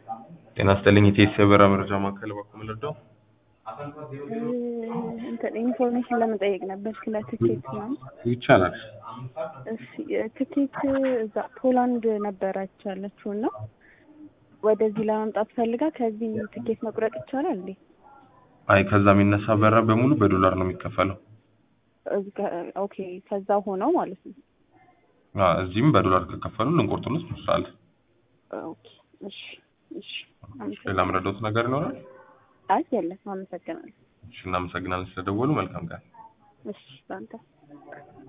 ጤና ይስጥልኝ የቴስ የበራ መረጃ ማዕከል በኩል ልርዳው? እንትን ኢንፎርሜሽን ለመጠየቅ ነበር ስለ ትኬት ምናምን። ይቻላል። እሺ ትኬት እዛ ፖላንድ ነበረች ያለችው እና ወደዚህ ለመምጣት ፈልጋ ከዚህ ትኬት መቁረጥ ይቻላል እንዴ? አይ ከዛ የሚነሳ በራ በሙሉ በዶላር ነው የሚከፈለው። እዚህ ጋ- ኦኬ ከዛ ሆነው ማለት ነው። አ እዚህም በዶላር ከከፈሉ ልንቆርጥልስ እንችላለን። ኦኬ እሺ እሺ ሌላ አመሰግናለሁ። ምረዳውት ነገር ይኖራል? አይ የለም አመሰግናለሁ። እሺ እናመሰግናለን ስለደወሉ። መልካም ቀን። እሺ በአንተ